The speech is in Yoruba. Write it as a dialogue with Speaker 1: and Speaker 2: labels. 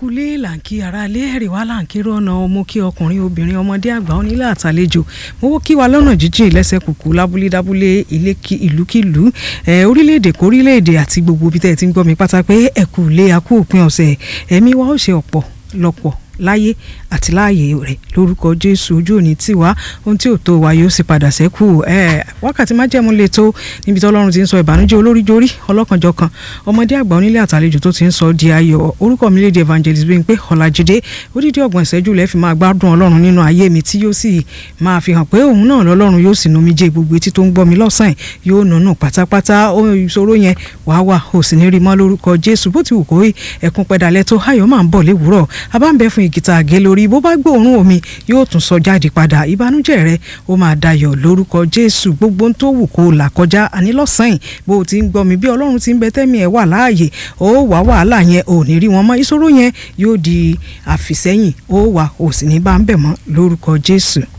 Speaker 1: kulé là ń kí ara ilé ẹ̀rì wá là ń kí rọ́nà ọmọ kí ọkùnrin obìnrin ọmọdé àgbà onílé àtàlejò mo wó kí wa lọ́nà jíjìn lẹ́sẹ̀ kùkù lábúlé dábúlé ilé ìlúkìlú orílẹ̀-èdè kórílẹ̀-èdè àti gbogbo ibi tẹ́ ẹ ti ń gbọ́ mi pátá pé ẹ kú ilé a kú òpin ọ̀sẹ̀ ẹ̀mí wa ó ṣe ọ̀pọ̀ lọ́pọ̀ láyé àti láàyè rẹ̀ lórúkọ jésù ojú òní tiwa ohun tí ò tó wa yóò sì padà sẹ́kù wákàtí májẹ̀mú lè tó níbi tí ọlọ́run ti ń sọ ìbànújẹ́ olóríjorí ọlọ́kanjọ̀kan ọmọdé àgbà onílé àtàlejò tó ti ń sọ di ayọ̀ orúkọ mi léde evangelist Bímpé Ọlájídé odidi ọgbọ̀n ìṣẹ́jú lẹ́ fi máa gbádùn ọlọ́run nínú ayé mi tí yóò sì máa fi hàn pé òun náà lọ́lọ́run yóò sì numí jẹ́ gbogbo etí tó ń gbọ́ mi lọ́sàn yóò nùnú pátápátá ìṣòro yẹn wàá wà ò sì ní rí mọ́ lórúkọ jésù bó ti wù kó ẹkún pẹ́dalẹ́ tó ayọ̀ máa ń bọ̀ léwúrọ̀ abáǹbẹ̀ fún ìgìtà àgé lórí bó bá gbóòórùn omi yóò tún sọ jáde padà ìbànújẹ́ rẹ ó máa dayọ̀ lórúkọ jésù gbogbo ohun tó wù kó là kọjá àní lọ́sàn-án bó o ti ń gbọ́ mi bí ọlọ́run ti ń bẹ tẹ́mi ẹ̀ wà láàyè ó wà wàhálà yẹn ò ní rí wọn mọ́ ìṣòro yẹn yóò di àfìsẹ́yìn ó wà ò sì ní bá ń bẹ̀ mọ́ lórúkọ jésù.